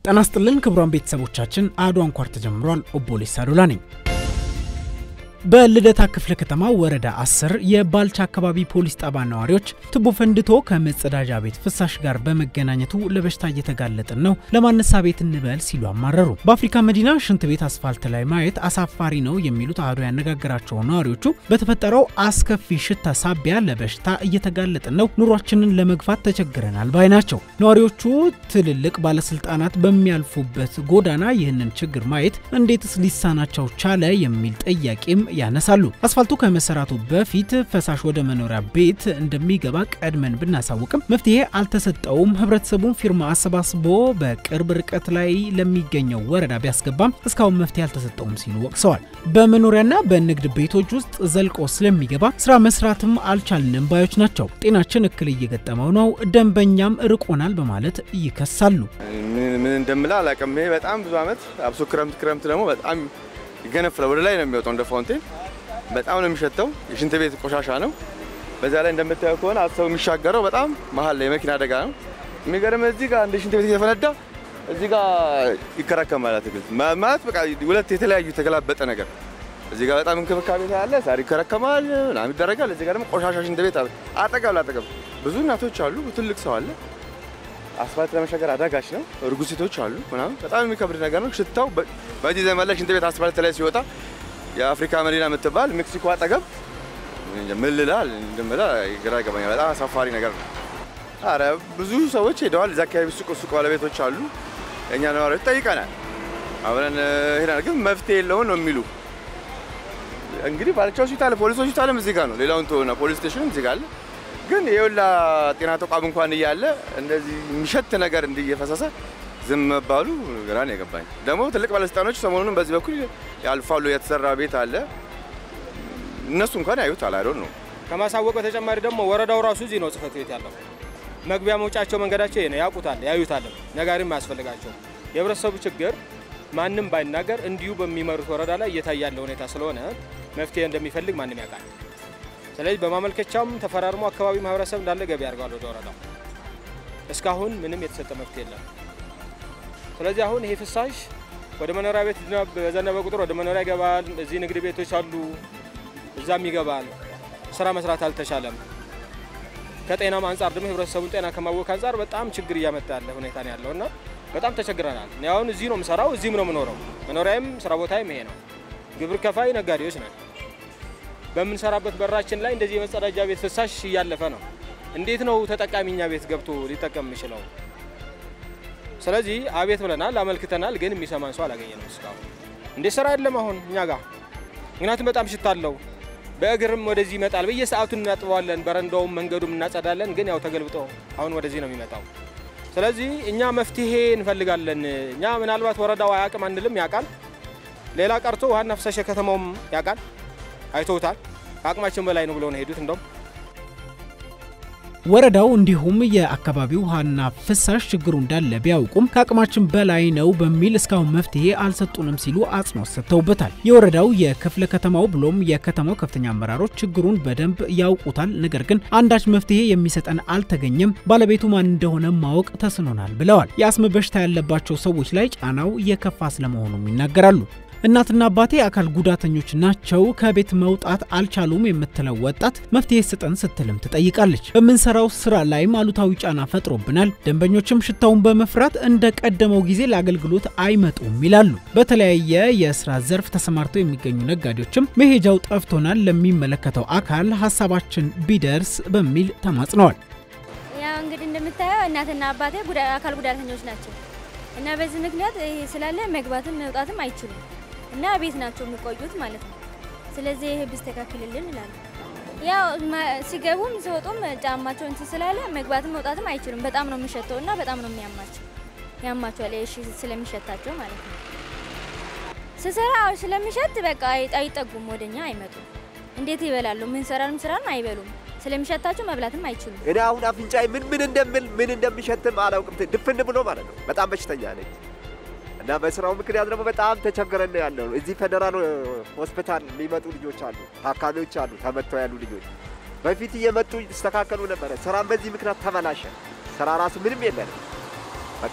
ጤና ይስጥልን ክቡራን ቤተሰቦቻችን፣ አሐዱ አንኳር ተጀምሯል። ኦቦሌሳ ዶላ ነኝ። በልደታ ክፍለ ከተማ ወረዳ 10 የባልቻ አካባቢ ፖሊስ ጣቢያ ነዋሪዎች ቱቦ ፈንድቶ ከመጸዳጃ ቤት ፍሳሽ ጋር በመገናኘቱ ለበሽታ እየተጋለጥን ነው፣ ለማነሳ ቤት እንበል ሲሉ አማረሩ። በአፍሪካ መዲና ሽንት ቤት አስፋልት ላይ ማየት አሳፋሪ ነው የሚሉት አሐዱ ያነጋገራቸው ነዋሪዎቹ በተፈጠረው አስከፊ ሽታ ሳቢያ ለበሽታ እየተጋለጥን ነው፣ ኑሯችንን ለመግፋት ተቸግረናል ባይ ናቸው። ነዋሪዎቹ ትልልቅ ባለስልጣናት በሚያልፉበት ጎዳና ይህንን ችግር ማየት እንዴትስ ሊሳናቸው ቻለ የሚል ጥያቄም ያነሳሉ። አስፋልቱ ከመሰራቱ በፊት ፈሳሽ ወደ መኖሪያ ቤት እንደሚገባ ቀድመን ብናሳውቅም መፍትሄ አልተሰጠውም። ህብረተሰቡን ፊርማ አሰባስቦ በቅርብ ርቀት ላይ ለሚገኘው ወረዳ ቢያስገባም እስካሁን መፍትሄ አልተሰጠውም ሲሉ ወቅሰዋል። በመኖሪያና በንግድ ቤቶች ውስጥ ዘልቆ ስለሚገባ ስራ መስራትም አልቻልንም ባዮች ናቸው። ጤናችን እክል እየገጠመው ነው፣ ደንበኛም ርቆናል በማለት ይከሳሉ። ምን እንደምላ አላውቅም። ይሄ በጣም ብዙ አመት አብሶ ክረምት ክረምት ደግሞ በጣም ይገነፍላል። ወደ ላይ ነው የሚወጣው እንደ ፋውንቴን በጣም ነው የሚሸተው። የሽንት ቤት ቆሻሻ ነው። በዛ ላይ እንደምታየው ከሆነ ሰው የሚሻገረው በጣም መሀል ላይ የመኪና አደጋ ነው። የሚገርም እዚህ ጋር እንደ ሽንት ቤት እየፈነዳ እዚህ ጋር ይከረከማል። አትክልት ማለት በቃ ሁለት የተለያዩ የተገላበጠ ነገር። እዚህ ጋር በጣም እንክብካቤ ያለ ሳር ይከረከማል ምናምን ይደረጋል። እዚህ ጋር ደግሞ ቆሻሻ ሽንት ቤት አጠገብ ላጠገብ ብዙ እናቶች አሉ፣ ትልቅ ሰው አለ። አስፋልት ለመሻገር አዳጋች ነው። እርጉዝ ሴቶች አሉ ምናምን በጣም የሚከብድ ነገር ነው። ሽታው በዚህ ዘመን ላይ ሽንት ቤት አስፋልት ላይ ሲወጣ የአፍሪካ መዲና የምትባል ሜክሲኮ አጠገብ ምን ልላል እንደምላ ግራ ይገባኛል። በጣም አሳፋሪ ነገር ነው። አረ ብዙ ሰዎች ሄደዋል። እዛ አካባቢ ሱቅ ሱቅ ባለቤቶች አሉ። እኛ ነዋሪዎች ጠይቀናል፣ አብረን ሄደናል። ግን መፍትሄ የለውም ነው የሚሉ እንግዲህ ባልቻ ሆስፒታል፣ ፖሊስ ሆስፒታልም እዚህ ጋር ነው። ሌላውን ተሆነ ፖሊስ ስቴሽንም እዚህ ጋር አለ። ግን የሁላ ጤና ተቋም እንኳን እያለ እንደዚህ የሚሸት ነገር እንዲየፈሰሰ ዝም መባሉ ግራ ነው የገባኝ። ደግሞ ትልቅ ባለስልጣኖች ሰሞኑን በዚህ በኩል ያልፋሉ። የተሰራ ቤት አለ እነሱ እንኳን ያዩታል። አይዶን ነው ከማሳወቅ በተጨማሪ ደግሞ ወረዳው ራሱ እዚህ ነው ጽህፈት ቤት ያለው። መግቢያ መውጫቸው መንገዳቸው ይሄ ነው፣ ያውቁታል፣ ያዩታልም። ነጋሪም አያስፈልጋቸው። የህብረተሰቡ ችግር ማንም ባይናገር እንዲሁ በሚመሩት ወረዳ ላይ እየታየ ያለ ሁኔታ ስለሆነ መፍትሄ እንደሚፈልግ ማንም ያውቃል። ስለዚህ በማመልከቻም ተፈራርሞ አካባቢ ማህበረሰብ እንዳለ ገቢ ያደርጋል ወደ ወረዳው። እስካሁን ምንም የተሰጠ መፍትሄ የለም። ስለዚህ አሁን ይሄ ፍሳሽ ወደ መኖሪያ ቤት በዘነበ ቁጥር ወደ መኖሪያ ይገባል። እዚህ ንግድ ቤቶች አሉ፣ እዛም ይገባል። ስራ መስራት አልተቻለም። ከጤናም አንጻር ደግሞ ህብረተሰቡን ጤና ከማወክ አንጻር በጣም ችግር እያመጣ ያለ ሁኔታ ነው ያለው እና በጣም ተቸግረናል። እኔ አሁን እዚህ ነው የምሰራው፣ እዚህም ነው የምኖረው። መኖሪያም ስራ ቦታዬም ይሄ ነው። ግብር ከፋይ ነጋዴዎች ነን። በምንሰራበት በራችን ላይ እንደዚህ የመጸዳጃ ቤት ፍሳሽ እያለፈ ነው። እንዴት ነው ተጠቃሚ እኛ ቤት ገብቶ ሊጠቀም የሚችለው? ስለዚህ አቤት ብለናል፣ አመልክተናል፣ ግን የሚሰማን ሰው አላገኘንም እስካሁን። እንዴት ስራ የለም አሁን እኛ ጋር ምክንያቱም በጣም ሽታ አለው። በእግርም ወደዚህ ይመጣል። በየሰዓቱ እናጥበዋለን፣ በረንዳውም መንገዱም እናጸዳለን። ግን ያው ተገልብጦ አሁን ወደዚህ ነው የሚመጣው። ስለዚህ እኛ መፍትሄ እንፈልጋለን። እኛ ምናልባት ወረዳው አያውቅም አንልም፣ ያውቃል። ሌላ ቀርቶ ውሃና ፍሳሽ ከተማውም ያውቃል፣ አይተውታል። ከአቅማችን በላይ ነው ብሎ ነው ሄዱት እንደውም ወረዳው እንዲሁም የአካባቢው ውሃና ፍሳሽ ችግሩ እንዳለ ቢያውቁም ከአቅማችን በላይ ነው በሚል እስካሁን መፍትሄ አልሰጡንም ሲሉ አጽንኦት ሰጥተውበታል። የወረዳው የክፍለ ከተማው ብሎም የከተማው ከፍተኛ አመራሮች ችግሩን በደንብ ያውቁታል፣ ነገር ግን አንዳች መፍትሄ የሚሰጠን አልተገኘም፣ ባለቤቱ ማን እንደሆነ ማወቅ ተስኖናል ብለዋል። የአስም በሽታ ያለባቸው ሰዎች ላይ ጫናው የከፋ ስለመሆኑም ይናገራሉ። እናትና አባቴ አካል ጉዳተኞች ናቸው፣ ከቤት መውጣት አልቻሉም የምትለው ወጣት መፍትሄ ስጠን ስትልም ትጠይቃለች። በምንሰራው ስራ ላይም አሉታዊ ጫና ፈጥሮብናል። ደንበኞችም ሽታውን በመፍራት እንደ ቀደመው ጊዜ ለአገልግሎት አይመጡም ይላሉ። በተለያየ የስራ ዘርፍ ተሰማርተው የሚገኙ ነጋዴዎችም መሄጃው ጠፍቶናል፣ ለሚመለከተው አካል ሀሳባችን ቢደርስ በሚል ተማጽነዋል። ያው እንግዲህ እንደምታየው እናትና አባቴ አካል ጉዳተኞች ናቸው እና በዚህ ምክንያት ይሄ ስላለ መግባትም መውጣትም አይችሉም እና ቤት ናቸው የሚቆዩት ማለት ነው። ስለዚህ ይሄ ቢስተካከልልን ይላሉ። ያው ሲገቡም ሲወጡም ጫማቸው እንትን ስላለ መግባትም መውጣትም አይችሉም። በጣም ነው የሚሸተው እና በጣም ነው የሚያማቸው ያማቸዋል። እሺ ስለሚሸታቸው ማለት ነው። ስሰራ ስለሚሸት በቃ አይጠጉም፣ ወደኛ አይመጡም። እንዴት ይበላሉ? ምን ሰራንም ስራንም አይበሉም። ስለሚሸታቸው መብላትም አይችሉም። እኔ አሁን አፍንጫዬ ምን ምን እንደምል ምን እንደሚሸትም አላውቅም። ድፍን ብሎ ማለት ነው። በጣም በሽተኛ ነኝ እና በስራው ምክንያት ደግሞ በጣም ተቸግረን ነው ያለው። እዚህ ፌዴራል ሆስፒታል የሚመጡ ልጆች አሉ፣ ታካሚዎች አሉ፣ ተመተው ያሉ ልጆች በፊት እየመጡ ይስተካከሉ ነበረ። ስራም በዚህ ምክንያት ተበላሸ። ስራ ራሱ ምንም የለንም።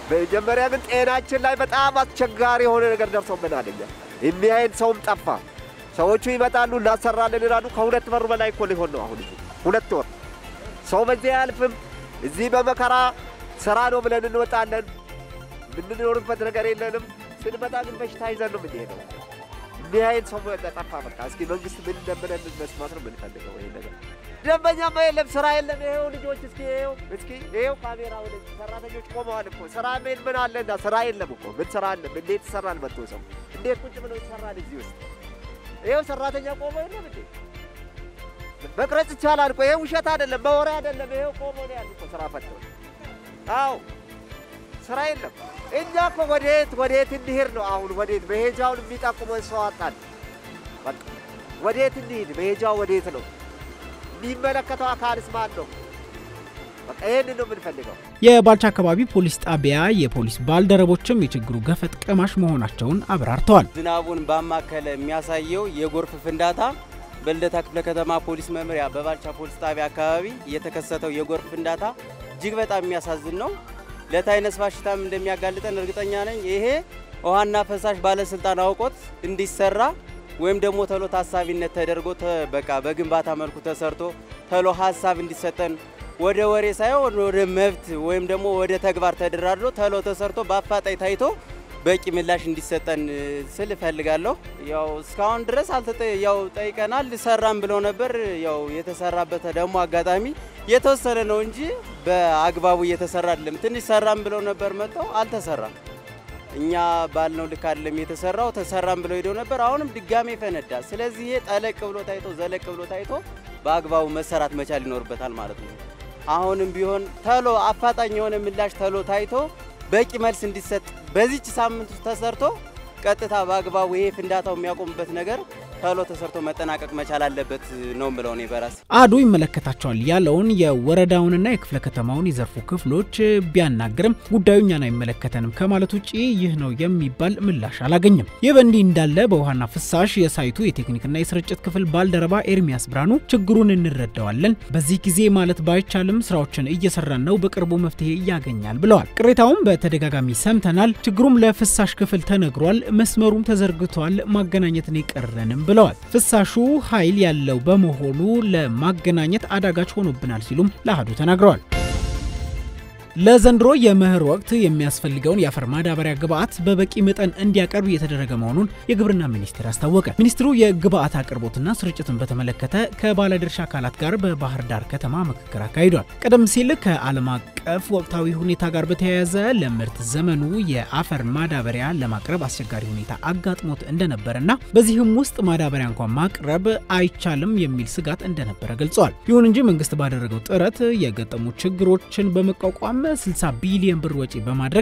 መጀመሪያ ግን ጤናችን ላይ በጣም አስቸጋሪ የሆነ ነገር ደርሶብናል። እኛ የሚያይን ሰውም ጠፋ። ሰዎቹ ይመጣሉ እናሰራለን ይላሉ። ከሁለት ወር በላይ እኮ ሊሆን ነው አሁን ሁለት ወር ሰው በዚህ አያልፍም። እዚህ በመከራ ስራ ነው ብለን እንወጣለን። የምንኖርበት ነገር የለንም። ስንመጣ ግን በሽታ ይዘን ነው የምንሄደው። የሚያይን ሰው ጠፋ። በቃ እስኪ መንግስት ምን እንደምለን መስማት ነው የምንፈልገው ይሄ ነገር ደንበኛማ የለም፣ ስራ የለም። ይሄው ልጆች እስኪ ይሄው እስኪ ይሄው ካሜራ ወደ ሰራተኞች ቆመዋል እኮ ስራ ምን ምን አለና ስራ የለም እኮ ምን ስራ አለ? እንዴት ይሰራል? መጥቶ ሰው እንዴት ቁጭ ብሎ ይሰራል? እዚህ ውስጥ ይሄው ሰራተኛ ቆሞ የለም እንዴ? መቅረጽ ይቻላል እኮ ይሄ ውሸት አይደለም፣ በወሬ አይደለም። ይሄው ቆሞ ነው ያለ እኮ ስራ ፈቶ። አዎ ስራ የለም። እኛ እኮ ወዴት ወዴት እንሂድ ነው አሁን? ወዴት መሄጃውን የሚጠቁመን ሰው አጣን። በቃ ወዴት እንሂድ? መሄጃው ወዴት ነው? የሚመለከተው አካልስ ማን ነው? በቃ ይህን ነው የምንፈልገው። የባልቻ አካባቢ ፖሊስ ጣቢያ የፖሊስ ባልደረቦችም የችግሩ ገፈት ቀማሽ መሆናቸውን አብራርተዋል። ዝናቡን ባማከለ የሚያሳየው የጎርፍ ፍንዳታ በልደታ ክፍለ ከተማ ፖሊስ መምሪያ በባልቻ ፖሊስ ጣቢያ አካባቢ የተከሰተው የጎርፍ ፍንዳታ እጅግ በጣም የሚያሳዝን ነው። ለታይነስ በሽታም እንደሚያጋልጠን እርግጠኛ ነኝ። ይሄ ውሃና ፈሳሽ ባለስልጣን አውቆት እንዲሰራ ወይም ደግሞ ተሎ ታሳቢነት ተደርጎ በቃ በግንባታ መልኩ ተሰርቶ ተሎ ሀሳብ እንዲሰጠን ወደ ወሬ ሳይሆን ወደ መብት ወይም ደግሞ ወደ ተግባር ተደራድሮ ተሎ ተሰርቶ በአፋጣኝ ታይቶ በቂ ምላሽ እንዲሰጠን ስል እፈልጋለሁ። ያው እስካሁን ድረስ አልተጠ ያው ጠይቀናል፣ ሰራም ብለው ነበር። ያው የተሰራበት ደግሞ አጋጣሚ የተወሰነ ነው እንጂ በአግባቡ እየተሰራ አይደለም። ትንሽ ሰራም ብለው ነበር መጥተው አልተሰራም። እኛ ባልነው ልክ አይደለም የተሰራው። ተሰራም ብለው ሄደው ነበር። አሁንም ድጋሜ ፈነዳ። ስለዚህ ይሄ ጠለቅ ብሎ ታይቶ ዘለቅ ብሎ ታይቶ በአግባቡ መሰራት መቻል ይኖርበታል ማለት ነው። አሁንም ቢሆን ተሎ አፋጣኝ የሆነ ምላሽ ተሎ ታይቶ በቂ መልስ እንዲሰጥ በዚች ሳምንት ውስጥ ተሰርቶ ቀጥታ በአግባቡ ይሄ ፍንዳታው የሚያቆምበት ነገር ተሎ ተሰርቶ መጠናቀቅ መቻል አለበት ነው ምለው እኔ በራሴ። አዱ ይመለከታቸዋል ያለውን የወረዳውንና የክፍለ ከተማውን የዘርፉ ክፍሎች ቢያናግርም ጉዳዩ እኛን አይመለከተንም ከማለት ውጭ ይህ ነው የሚባል ምላሽ አላገኘም። ይህ በእንዲህ እንዳለ በውሃና ፍሳሽ የሳይቱ የቴክኒክና የስርጭት ክፍል ባልደረባ ኤርሚያስ ብርሃኑ ችግሩን እንረዳዋለን፣ በዚህ ጊዜ ማለት ባይቻልም ስራዎችን እየሰራን ነው፣ በቅርቡ መፍትሄ ያገኛል ብለዋል። ቅሬታውም በተደጋጋሚ ሰምተናል፣ ችግሩም ለፍሳሽ ክፍል ተነግሯል፣ መስመሩም ተዘርግቷል፣ ማገናኘትን የቀረንም ብለዋል። ፍሳሹ ኃይል ያለው በመሆኑ ለማገናኘት አዳጋች ሆኖብናል ሲሉም ለአህዱ ተናግረዋል። ለዘንድሮ የመኸር ወቅት የሚያስፈልገውን የአፈር ማዳበሪያ ግብዓት በበቂ መጠን እንዲያቀርብ እየተደረገ መሆኑን የግብርና ሚኒስቴር አስታወቀ። ሚኒስትሩ የግብዓት አቅርቦትና ስርጭትን በተመለከተ ከባለድርሻ አካላት ጋር በባህር ዳር ከተማ ምክክር አካሂዷል። ቀደም ሲል ከዓለም አቀፍ ወቅታዊ ሁኔታ ጋር በተያያዘ ለምርት ዘመኑ የአፈር ማዳበሪያ ለማቅረብ አስቸጋሪ ሁኔታ አጋጥሞት እንደነበረና በዚህም ውስጥ ማዳበሪያ እንኳን ማቅረብ አይቻልም የሚል ስጋት እንደነበረ ገልጸዋል። ይሁን እንጂ መንግስት ባደረገው ጥረት የገጠሙ ችግሮችን በመቋቋም 60 ቢሊዮን ብር ወጪ በማድረግ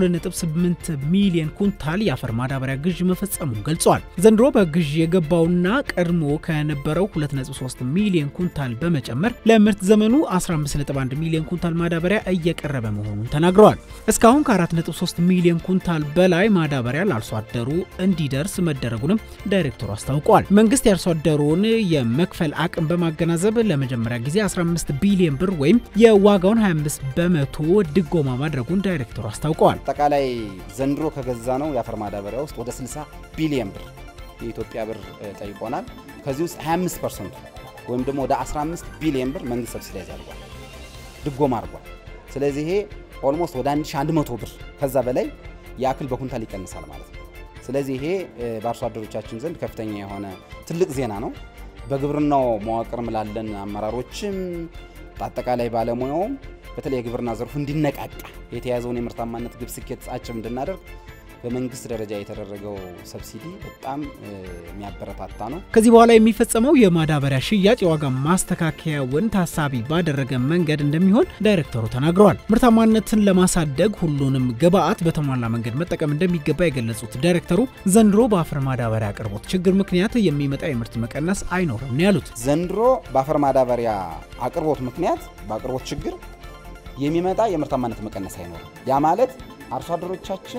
128 ሚሊዮን ኩንታል የአፈር ማዳበሪያ ግዥ መፈጸሙን ገልጸዋል። ዘንድሮ በግዥ የገባውና ቀድሞ ከነበረው 2.3 ሚሊዮን ኩንታል በመጨመር ለምርት ዘመኑ 151 ሚሊዮን ኩንታል ማዳበሪያ እየቀረበ መሆኑን ተናግረዋል። እስካሁን ከ4.3 ሚሊዮን ኩንታል በላይ ማዳበሪያ ለአርሶ አደሩ እንዲደርስ መደረጉንም ዳይሬክተሩ አስታውቀዋል። መንግስት የአርሶ አደሩን የመክፈል አቅም በማገናዘብ ለመጀመሪያ ጊዜ 15 ቢሊዮን ብር ወይም የዋጋውን 25 በመቶ ድጎማ ማድረጉን ዳይሬክተሩ አስታውቀዋል። አጠቃላይ ዘንድሮ ከገዛ ነው የአፈር ማዳበሪያ ውስጥ ወደ 60 ቢሊዮን ብር የኢትዮጵያ ብር ጠይቆናል። ከዚህ ውስጥ 25 ፐርሰንቱ ወይም ደግሞ ወደ 15 ቢሊዮን ብር መንግስት ሰብሲዳይዝ አድርጓል፣ ድጎማ አድርጓል። ስለዚህ ይሄ ኦልሞስት ወደ 1100 ብር ከዛ በላይ የአክል በኩንታል ይቀንሳል ማለት ነው። ስለዚህ ይሄ በአርሶ አደሮቻችን ዘንድ ከፍተኛ የሆነ ትልቅ ዜና ነው። በግብርናው መዋቅርም ላለን አመራሮችም በአጠቃላይ ባለሙያውም በተለይ የግብርና ዘርፉ እንዲነቃቃ የተያዘውን የምርታማነት ግብ ስኬት አጭም እንድናደርግ በመንግስት ደረጃ የተደረገው ሰብሲዲ በጣም የሚያበረታታ ነው። ከዚህ በኋላ የሚፈጸመው የማዳበሪያ ሽያጭ የዋጋ ማስተካከያውን ታሳቢ ባደረገ መንገድ እንደሚሆን ዳይሬክተሩ ተናግረዋል። ምርታማነትን ለማሳደግ ሁሉንም ግብዓት በተሟላ መንገድ መጠቀም እንደሚገባ የገለጹት ዳይሬክተሩ ዘንድሮ በአፈር ማዳበሪያ አቅርቦት ችግር ምክንያት የሚመጣ የምርት መቀነስ አይኖርም ነው ያሉት። ዘንድሮ በአፈር ማዳበሪያ አቅርቦት ምክንያት በአቅርቦት ችግር የሚመጣ የምርታማነት መቀነስ አይኖርም። ያ ማለት አርሶ አደሮቻችን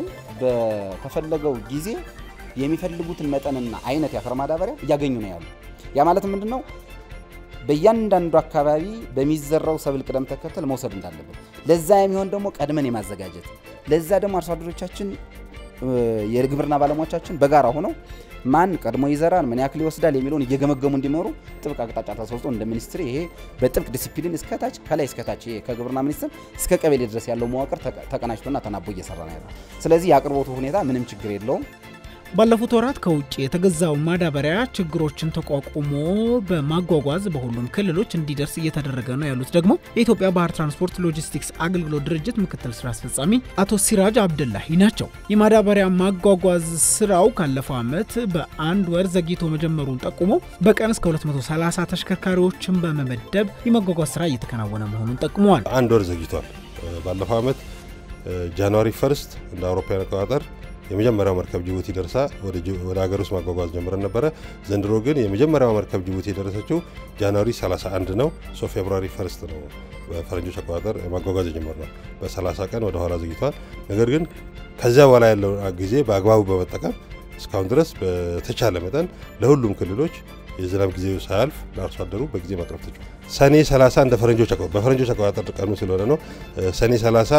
በተፈለገው ጊዜ የሚፈልጉትን መጠንና አይነት የአፈር ማዳበሪያ እያገኙ ነው ያሉ። ያ ማለት ምንድን ነው? በእያንዳንዱ አካባቢ በሚዘራው ሰብል ቅደም ተከተል መውሰድ እንዳለበት፣ ለዛ የሚሆን ደግሞ ቀድመን የማዘጋጀት ለዛ ደግሞ አርሶ አደሮቻችን የግብርና ባለሙያዎቻችን በጋራ ሆነው ማን ቀድሞ ይዘራል፣ ምን ያክል ይወስዳል የሚለውን እየገመገሙ እንዲመሩ ጥብቅ አቅጣጫ ተሰጥቶ እንደ ሚኒስትር ይሄ በጥብቅ ዲሲፕሊን እስከታች ከላይ እስከታች ይሄ ከግብርና ሚኒስትር እስከ ቀበሌ ድረስ ያለው መዋቅር ተቀናጅቶና ተናቦ እየሰራ ነው ያለው። ስለዚህ የአቅርቦቱ ሁኔታ ምንም ችግር የለውም። ባለፉት ወራት ከውጭ የተገዛው ማዳበሪያ ችግሮችን ተቋቁሞ በማጓጓዝ በሁሉም ክልሎች እንዲደርስ እየተደረገ ነው ያሉት ደግሞ የኢትዮጵያ ባህር ትራንስፖርት ሎጂስቲክስ አገልግሎት ድርጅት ምክትል ስራ አስፈጻሚ አቶ ሲራጅ አብደላሂ ናቸው። የማዳበሪያ ማጓጓዝ ስራው ካለፈው ዓመት በአንድ ወር ዘግይቶ መጀመሩን ጠቁሞ በቀን እስከ 230 ተሽከርካሪዎችን በመመደብ የማጓጓዝ ስራ እየተከናወነ መሆኑን ጠቁመዋል። አንድ ወር ዘግይቷል። ባለፈው ዓመት ጃንዋሪ ፈርስት እንደ አውሮፓውያን አቆጣጠር የመጀመሪያው መርከብ ጅቡቲ ደርሳ ወደ ሀገር ውስጥ ማጓጓዝ ጀምረን ነበረ። ዘንድሮ ግን የመጀመሪያው መርከብ ጅቡቲ የደረሰችው ጃንዋሪ 31 ነው። ሶ ፌብሩዋሪ ፈርስት ነው በፈረንጆች አቆጣጠር ማጓጓዝ የጀመርነው። በ30 ቀን ወደ ኋላ ዘግይቷል። ነገር ግን ከዚያ በኋላ ያለው ጊዜ በአግባቡ በመጠቀም እስካሁን ድረስ በተቻለ መጠን ለሁሉም ክልሎች የዝናብ ጊዜው ሳያልፍ ለአርሶ አደሩ በጊዜ ማቅረብ ተችሏል። ሰኔ 30 እንደ ፈረንጆች በፈረንጆች አቆጣጠር ቀኑ ስለሆነ ነው። ሰኔ 30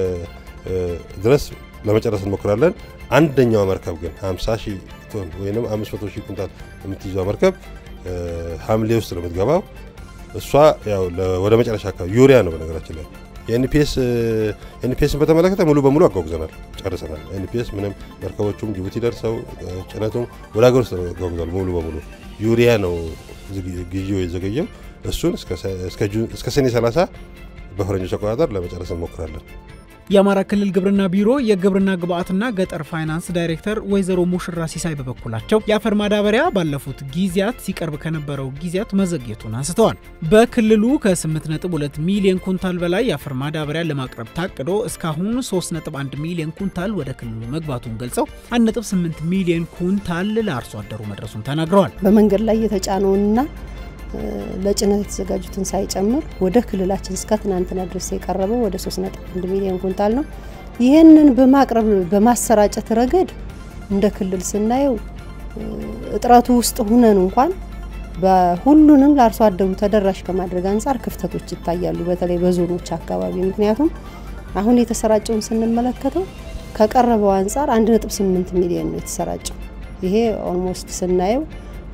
ድረስ ለመጨረስ እንሞክራለን። አንደኛዋ መርከብ ግን 50 ሺህ ቶን ወይም 500 ሺህ ኩንታል የምትይዘው መርከብ ሐምሌ ውስጥ ነው የምትገባው። እሷ ያው ወደ መጨረሻ አካባቢ ዩሪያ ነው በነገራችን ላይ የኤንፒኤስ ኤንፒኤስን በተመለከተ ሙሉ በሙሉ አጓጉዘናል፣ ጨርሰናል። ኤንፒኤስ ምንም መርከቦቹም ጅቡቲ ደርሰው ጭነቱም ወደ ሀገር ውስጥ አጓጉዟል ሙሉ በሙሉ። ዩሪያ ነው ግዢው የዘገየው። እሱን እስከ ሰኔ 30 በፈረንጆች አቆጣጠር ለመጨረስ እንሞክራለን። የአማራ ክልል ግብርና ቢሮ የግብርና ግብዓትና ገጠር ፋይናንስ ዳይሬክተር ወይዘሮ ሙሽራ ሲሳይ በበኩላቸው የአፈር ማዳበሪያ ባለፉት ጊዜያት ሲቀርብ ከነበረው ጊዜያት መዘግየቱን አንስተዋል። በክልሉ ከ8.2 ሚሊዮን ኩንታል በላይ የአፈር ማዳበሪያ ለማቅረብ ታቅዶ እስካሁን 3.1 ሚሊዮን ኩንታል ወደ ክልሉ መግባቱን ገልጸው 1.8 ሚሊዮን ኩንታል ለአርሶ አደሩ መድረሱን ተናግረዋል። በመንገድ ላይ የተጫነውንና ለጭነት የተዘጋጁትን ሳይጨምር ወደ ክልላችን እስከ ትናንትና ድረስ የቀረበው ወደ 3.1 ሚሊዮን ኩንታል ነው። ይህንን በማቅረብ በማሰራጨት ረገድ እንደ ክልል ስናየው እጥረቱ ውስጥ ሁነን እንኳን በሁሉንም ለአርሶ አደሩ ተደራሽ ከማድረግ አንጻር ክፍተቶች ይታያሉ፣ በተለይ በዞኖች አካባቢ። ምክንያቱም አሁን የተሰራጨውን ስንመለከተው ከቀረበው አንጻር 1.8 ሚሊዮን ነው የተሰራጨው። ይሄ ኦልሞስት ስናየው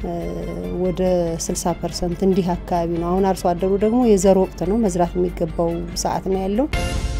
ወደ 60 ፐርሰንት እንዲህ አካባቢ ነው። አሁን አርሶ አደሩ ደግሞ የዘር ወቅት ነው፣ መዝራት የሚገባው ሰዓት ነው ያለው።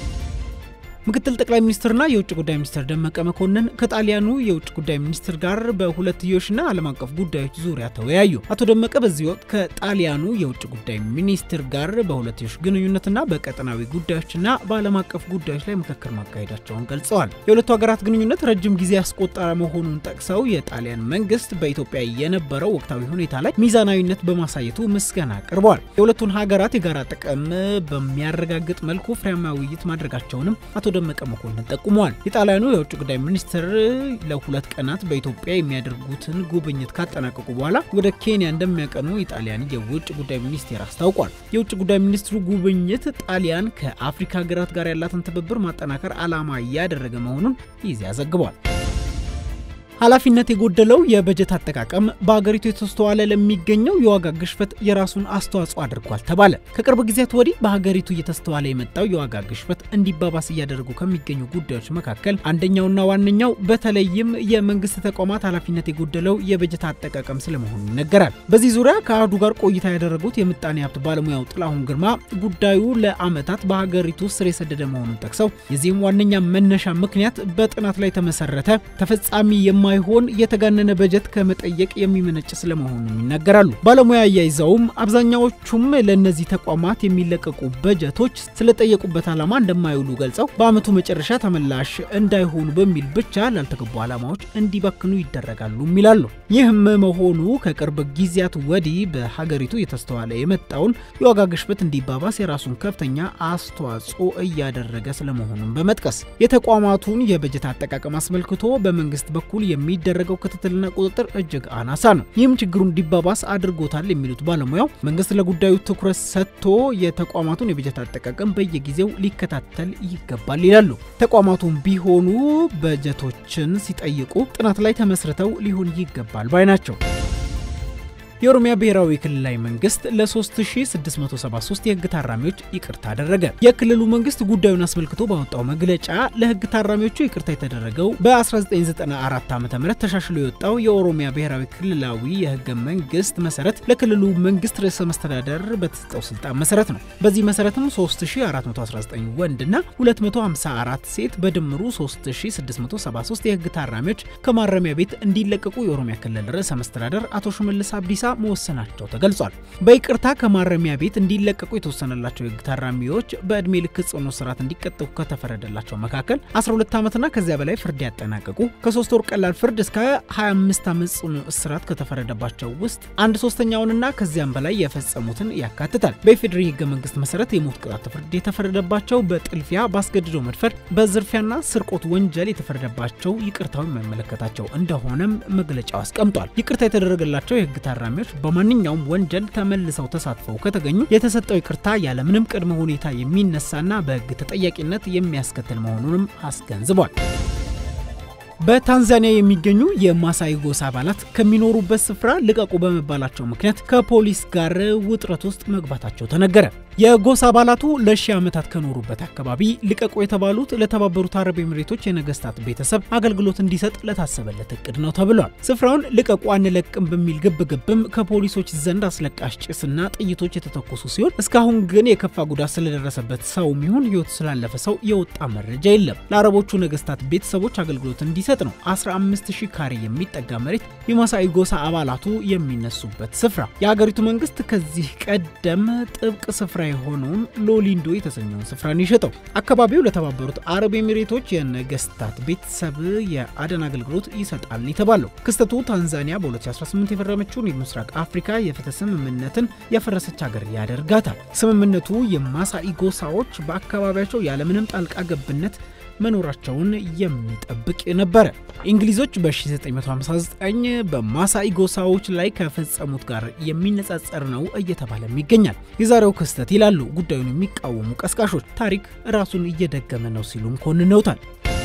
ምክትል ጠቅላይ ሚኒስትርና የውጭ ጉዳይ ሚኒስትር ደመቀ መኮንን ከጣሊያኑ የውጭ ጉዳይ ሚኒስትር ጋር በሁለትዮሽና ዓለም አቀፍ ጉዳዮች ዙሪያ ተወያዩ። አቶ ደመቀ በዚህ ወቅት ከጣሊያኑ የውጭ ጉዳይ ሚኒስትር ጋር በሁለትዮሽ ግንኙነትና በቀጠናዊ ጉዳዮችና በዓለም አቀፍ ጉዳዮች ላይ ምክክር ማካሄዳቸውን ገልጸዋል። የሁለቱ ሀገራት ግንኙነት ረጅም ጊዜ ያስቆጠረ መሆኑን ጠቅሰው የጣሊያን መንግስት በኢትዮጵያ የነበረው ወቅታዊ ሁኔታ ላይ ሚዛናዊነት በማሳየቱ ምስጋና አቅርበዋል። የሁለቱን ሀገራት የጋራ ጥቅም በሚያረጋግጥ መልኩ ፍሬያማ ውይይት ማድረጋቸውንም አቶ ደመቀ መኮንን ጠቁመዋል። የጣሊያኑ የውጭ ጉዳይ ሚኒስትር ለሁለት ቀናት በኢትዮጵያ የሚያደርጉትን ጉብኝት ካጠናቀቁ በኋላ ወደ ኬንያ እንደሚያቀኑ የጣሊያን የውጭ ጉዳይ ሚኒስቴር አስታውቋል። የውጭ ጉዳይ ሚኒስትሩ ጉብኝት ጣሊያን ከአፍሪካ ሀገራት ጋር ያላትን ትብብር ማጠናከር ዓላማ እያደረገ መሆኑን ይዚያ ዘግቧል። ኃላፊነት የጎደለው የበጀት አጠቃቀም በሀገሪቱ የተስተዋለ ለሚገኘው የዋጋ ግሽበት የራሱን አስተዋጽኦ አድርጓል ተባለ። ከቅርብ ጊዜያት ወዲህ በሀገሪቱ እየተስተዋለ የመጣው የዋጋ ግሽበት እንዲባባስ እያደረጉ ከሚገኙ ጉዳዮች መካከል አንደኛውና ዋነኛው በተለይም የመንግስት ተቋማት ኃላፊነት የጎደለው የበጀት አጠቃቀም ስለመሆኑ ይነገራል። በዚህ ዙሪያ ከአህዱ ጋር ቆይታ ያደረጉት የምጣኔ ሀብት ባለሙያው ጥላሁን ግርማ ጉዳዩ ለዓመታት በሀገሪቱ ስር የሰደደ መሆኑን ጠቅሰው የዚህም ዋነኛ መነሻ ምክንያት በጥናት ላይ ተመሰረተ ተፈጻሚ የማ የማይሆን የተጋነነ በጀት ከመጠየቅ የሚመነጭ ስለመሆኑም ይናገራሉ። ባለሙያ አያይዘውም አብዛኛዎቹም ለእነዚህ ተቋማት የሚለቀቁ በጀቶች ስለጠየቁበት ዓላማ እንደማይውሉ ገልጸው በዓመቱ መጨረሻ ተመላሽ እንዳይሆኑ በሚል ብቻ ላልተገቡ ዓላማዎች እንዲባክኑ ይደረጋሉ ይላሉ። ይህም መሆኑ ከቅርብ ጊዜያት ወዲህ በሀገሪቱ የተስተዋለ የመጣውን የዋጋ ግሽበት እንዲባባስ የራሱን ከፍተኛ አስተዋጽኦ እያደረገ ስለመሆኑን በመጥቀስ የተቋማቱን የበጀት አጠቃቀም አስመልክቶ በመንግስት በኩል የሚደረገው ክትትልና ቁጥጥር እጅግ አናሳ ነው። ይህም ችግሩ እንዲባባስ አድርጎታል የሚሉት ባለሙያው መንግስት ለጉዳዩ ትኩረት ሰጥቶ የተቋማቱን የበጀት አጠቃቀም በየጊዜው ሊከታተል ይገባል ይላሉ። ተቋማቱም ቢሆኑ በጀቶችን ሲጠይቁ ጥናት ላይ ተመስርተው ሊሆን ይገባል ባይ ናቸው። የኦሮሚያ ብሔራዊ ክልላዊ መንግስት ለ3673 የህግ ታራሚዎች ይቅርታ አደረገ። የክልሉ መንግስት ጉዳዩን አስመልክቶ ባወጣው መግለጫ ለህግ ታራሚዎቹ ይቅርታ የተደረገው በ1994 ዓ ም ተሻሽሎ የወጣው የኦሮሚያ ብሔራዊ ክልላዊ የህገ መንግስት መሰረት ለክልሉ መንግስት ርዕሰ መስተዳደር በተሰጠው ስልጣን መሰረት ነው። በዚህ መሰረትም 3419 ወንድና 254 ሴት በድምሩ 3673 የህግ ታራሚዎች ከማረሚያ ቤት እንዲለቀቁ የኦሮሚያ ክልል ርዕሰ መስተዳደር አቶ ሽመልስ አብዲሳ መወሰናቸው ተገልጿል። በይቅርታ ከማረሚያ ቤት እንዲለቀቁ የተወሰነላቸው የህግ ታራሚዎች በዕድሜ ልክ ጽኑ እስራት እንዲቀጡ ከተፈረደላቸው መካከል 12 ዓመትና ከዚያ በላይ ፍርድ ያጠናቀቁ፣ ከሶስት ወር ቀላል ፍርድ እስከ 25 ዓመት ጽኑ እስራት ከተፈረደባቸው ውስጥ አንድ ሶስተኛውንና ከዚያም በላይ የፈጸሙትን ያካትታል። በኢፌዴሪ ህገ መንግስት መሰረት የሞት ቅጣት ፍርድ የተፈረደባቸው በጥልፊያ፣ በአስገድዶ መድፈር፣ በዝርፊያና ስርቆት ወንጀል የተፈረደባቸው ይቅርታው የሚመለከታቸው እንደሆነም መግለጫው አስቀምጧል። ይቅርታ የተደረገላቸው የህግ ታራሚዎች በማንኛውም ወንጀል ተመልሰው ተሳትፈው ከተገኙ የተሰጠው ይቅርታ ያለምንም ቅድመ ሁኔታ የሚነሳና በህግ ተጠያቂነት የሚያስከትል መሆኑንም አስገንዝቧል። በታንዛኒያ የሚገኙ የማሳይ ጎሳ አባላት ከሚኖሩበት ስፍራ ልቀቁ በመባላቸው ምክንያት ከፖሊስ ጋር ውጥረት ውስጥ መግባታቸው ተነገረ። የጎሳ አባላቱ ለሺህ ዓመታት ከኖሩበት አካባቢ ልቀቁ የተባሉት ለተባበሩት አረብ ኤምሬቶች የነገስታት ቤተሰብ አገልግሎት እንዲሰጥ ለታሰበለት እቅድ ነው ተብሏል። ስፍራውን ልቀቁ አንለቅም በሚል ግብግብም ከፖሊሶች ዘንድ አስለቃሽ ጭስና ጥይቶች የተተኮሱ ሲሆን እስካሁን ግን የከፋ ጉዳት ስለደረሰበት ሰውም ይሁን ህይወቱ ስላለፈ ሰው የወጣ መረጃ የለም። ለአረቦቹ ነገስታት ቤተሰቦች አገልግሎት እንዲሰጥ ነው 15000 ካሬ የሚጠጋ መሬት የማሳይ ጎሳ አባላቱ የሚነሱበት ስፍራ። የሀገሪቱ መንግስት ከዚህ ቀደም ጥብቅ ስፍራ የሆነውን ሎሊንዶ የተሰኘውን ስፍራን የሸጠው አካባቢው ለተባበሩት አረብ ኤሚሬቶች የነገስታት ቤተሰብ የአደን አገልግሎት ይሰጣል የተባለው ክስተቱ ታንዛኒያ በ2018 የፈረመችውን የምስራቅ አፍሪካ የፍትህ ስምምነትን ያፈረሰች ሀገር ያደርጋታል። ስምምነቱ የማሳኢ ጎሳዎች በአካባቢያቸው ያለምንም ጣልቃ ገብነት መኖራቸውን የሚጠብቅ ነበረ። እንግሊዞች በ1959 በማሳኢ ጎሳዎች ላይ ከፈጸሙት ጋር የሚነጻጸር ነው እየተባለም ይገኛል። የዛሬው ክስተት ይላሉ ጉዳዩን የሚቃወሙ ቀስቃሾች ታሪክ ራሱን እየደገመ ነው ሲሉም ኮንነውታል።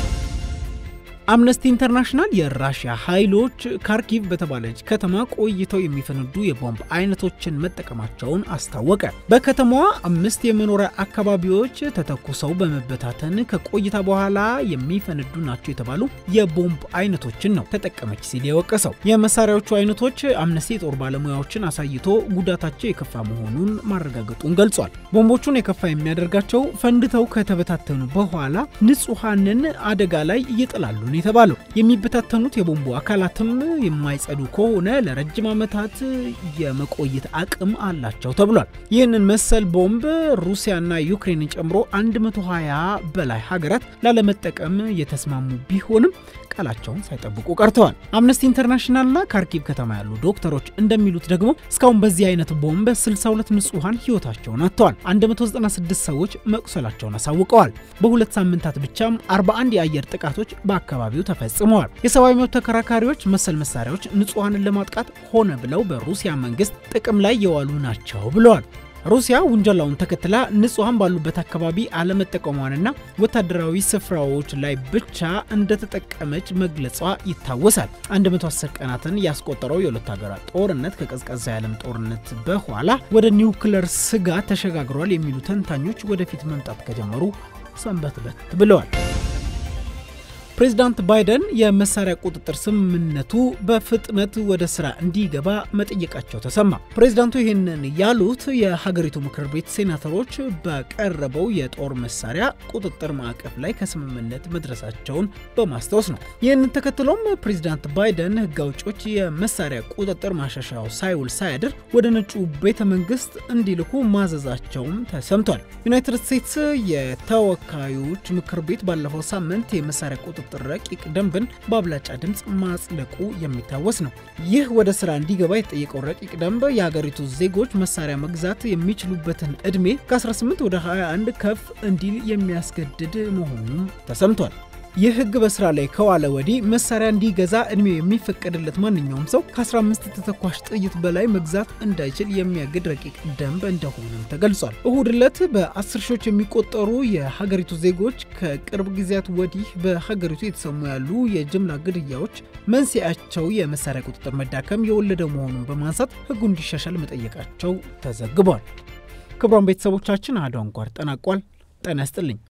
አምነስቲ ኢንተርናሽናል የራሽያ ኃይሎች ካርኪቭ በተባለች ከተማ ቆይተው የሚፈነዱ የቦምብ አይነቶችን መጠቀማቸውን አስታወቀ። በከተማዋ አምስት የመኖሪያ አካባቢዎች ተተኩሰው በመበታተን ከቆይታ በኋላ የሚፈነዱ ናቸው የተባሉ የቦምብ አይነቶችን ነው ተጠቀመች ሲል የወቀሰው። የመሳሪያዎቹ አይነቶች አምነስቲ የጦር ባለሙያዎችን አሳይቶ ጉዳታቸው የከፋ መሆኑን ማረጋገጡን ገልጿል። ቦምቦቹን የከፋ የሚያደርጋቸው ፈንድተው ከተበታተኑ በኋላ ንጹሐንን አደጋ ላይ ይጥላሉ ነው የተባለው። የሚበታተኑት የቦምቡ አካላትም የማይጸዱ ከሆነ ለረጅም ዓመታት የመቆየት አቅም አላቸው ተብሏል። ይህንን መሰል ቦምብ ሩሲያና ዩክሬንን ጨምሮ 120 በላይ ሀገራት ላለመጠቀም የተስማሙ ቢሆንም ቃላቸውን ሳይጠብቁ ቀርተዋል። አምነስቲ ኢንተርናሽናልና ካርኪቭ ከተማ ያሉ ዶክተሮች እንደሚሉት ደግሞ እስካሁን በዚህ አይነት ቦምብ 62 ንጹሐን ህይወታቸውን አጥተዋል። 196 ሰዎች መቁሰላቸውን አሳውቀዋል። በሁለት ሳምንታት ብቻም 41 የአየር ጥቃቶች በአካባቢው ተፈጽመዋል። የሰብአዊ መብት ተከራካሪዎች መሰል መሳሪያዎች ንጹሐንን ለማጥቃት ሆነ ብለው በሩሲያ መንግስት ጥቅም ላይ የዋሉ ናቸው ብለዋል። ሩሲያ ውንጀላውን ተከትላ ንጹሐን ባሉበት አካባቢ አለመጠቀሟንና ወታደራዊ ስፍራዎች ላይ ብቻ እንደተጠቀመች መግለጿ ይታወሳል። 110 ቀናትን ያስቆጠረው የሁለት ሀገራት ጦርነት ከቀዝቃዛ የዓለም ጦርነት በኋላ ወደ ኒውክለር ስጋት ተሸጋግሯል የሚሉ ተንታኞች ወደፊት መምጣት ከጀመሩ ሰንበትበት ብለዋል። ፕሬዚዳንት ባይደን የመሳሪያ ቁጥጥር ስምምነቱ በፍጥነት ወደ ስራ እንዲገባ መጠየቃቸው ተሰማ። ፕሬዚዳንቱ ይህንን ያሉት የሀገሪቱ ምክር ቤት ሴናተሮች በቀረበው የጦር መሳሪያ ቁጥጥር ማዕቀፍ ላይ ከስምምነት መድረሳቸውን በማስታወስ ነው። ይህንን ተከትሎም ፕሬዚዳንት ባይደን ሕግ አውጪዎች የመሳሪያ ቁጥጥር ማሻሻያው ሳይውል ሳያድር ወደ ነጩ ቤተ መንግስት እንዲልኩ ማዘዛቸውም ተሰምቷል። ዩናይትድ ስቴትስ የተወካዮች ምክር ቤት ባለፈው ሳምንት የመሳሪያ ቁጥጥር ረቂቅ ደንብን በአብላጫ ድምፅ ማጽደቁ የሚታወስ ነው። ይህ ወደ ስራ እንዲገባ የተጠየቀው ረቂቅ ደንብ የሀገሪቱ ዜጎች መሳሪያ መግዛት የሚችሉበትን ዕድሜ ከ18 ወደ 21 ከፍ እንዲል የሚያስገድድ መሆኑም ተሰምቷል። ይህ ህግ በስራ ላይ ከዋለ ወዲህ መሳሪያ እንዲገዛ እድሜው የሚፈቀድለት ማንኛውም ሰው ከ15 ተተኳሽ ጥይት በላይ መግዛት እንዳይችል የሚያግድ ረቂቅ ደንብ እንደሆነም ተገልጿል። እሁድ ዕለት በአስር ሺዎች የሚቆጠሩ የሀገሪቱ ዜጎች ከቅርብ ጊዜያት ወዲህ በሀገሪቱ የተሰሙ ያሉ የጅምላ ግድያዎች መንስኤያቸው የመሳሪያ ቁጥጥር መዳከም የወለደ መሆኑን በማንሳት ህጉ እንዲሻሻል መጠየቃቸው ተዘግቧል። ክቡራን ቤተሰቦቻችን አሐዱ አንኳር ጠናቋል። ጤና ይስጥልኝ።